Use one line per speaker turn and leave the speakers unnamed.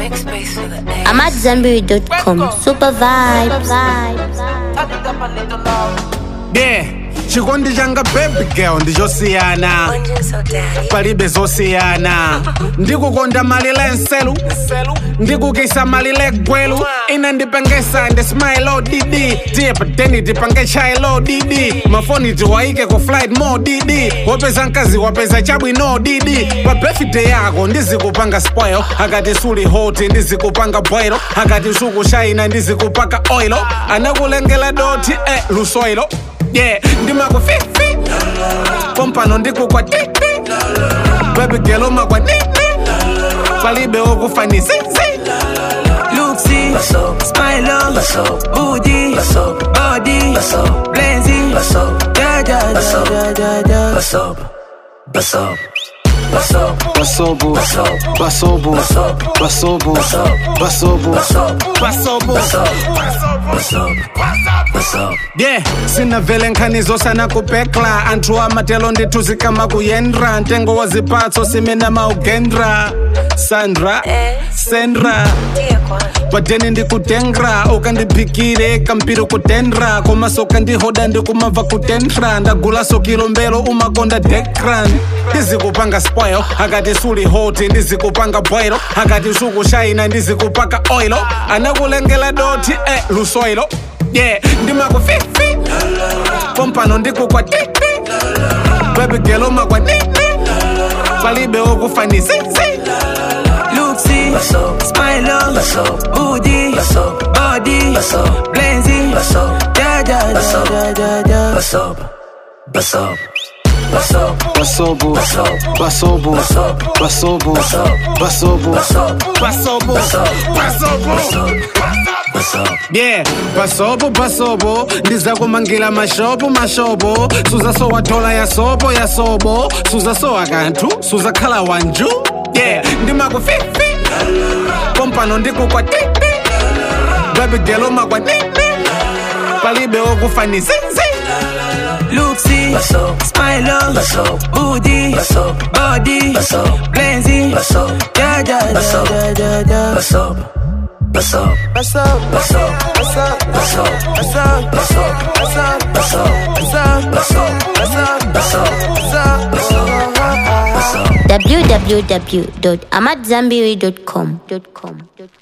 Make space for the A.
I'm at Zenberry.com. Super vibes.
yeah chikondi changa baby girl ndichosiyana
Lungeon so daddy.
palibe zosiyana ndikukonda malila enselu ndikukisa malile gwelu ina ndipengesa ndismailo didi tiye pateni tipange chailo didi mafoni tiwaike ku flight mo didi wapeza mkazi wapeza chabwino didi pa birthday yako ndizikupanga spoil akati suli hoti ndizikupanga boilo akati sukushaina ndizikupaka oilo anakulengela doti eh, lusoilo yeah ndimakufifi pompano ndikukwa titi baby girl umakwa nini palibe okufanisizi
Luxy, smile on, booty, body, blazing, yeah, yeah, yeah, yeah, yeah.
Basobo, basobo, basobo, basobo,
yeah sina vele nkhanizo sana kupekla anthu amatelo ndithu kama kuyendra ntengo wa zipatso simena maugendra sandra sendra
Dear kwanza.
pateni ndikutengra ukandiphikire kampiri kutendra komaso kandihoda ndikumabva kutendra ndagulaso kilombero umakonda dekran ndizikupanga spoil akati suli hoti ndizikupanga boilo akati sukushaina ndizikupaka oilo anakulengela doti eh, lusoilo yeah ndimakufifi pompano ndikukwa titi baby girl umakwa nini palibe okufanisizi
Luxy, smile on, booty, body, blazing, yeah, yeah, yeah, yeah, yeah.
basobo, basobo, basobo, basobo,
Pasobo, pasobo, yeah pasobo pasobo ndizakumangira mashopo mashopo suzasowatola yasobo yasobo suzasowa kanthu suzakhala wanju yeah ndimakufifi pompano ndikukwa titi baby girl umakwa nini palibe okufanisizi
Luxy, smile on, booty, body, blazing, yeah, yeah, yeah, yeah, yeah.
www.amatzambiri.com.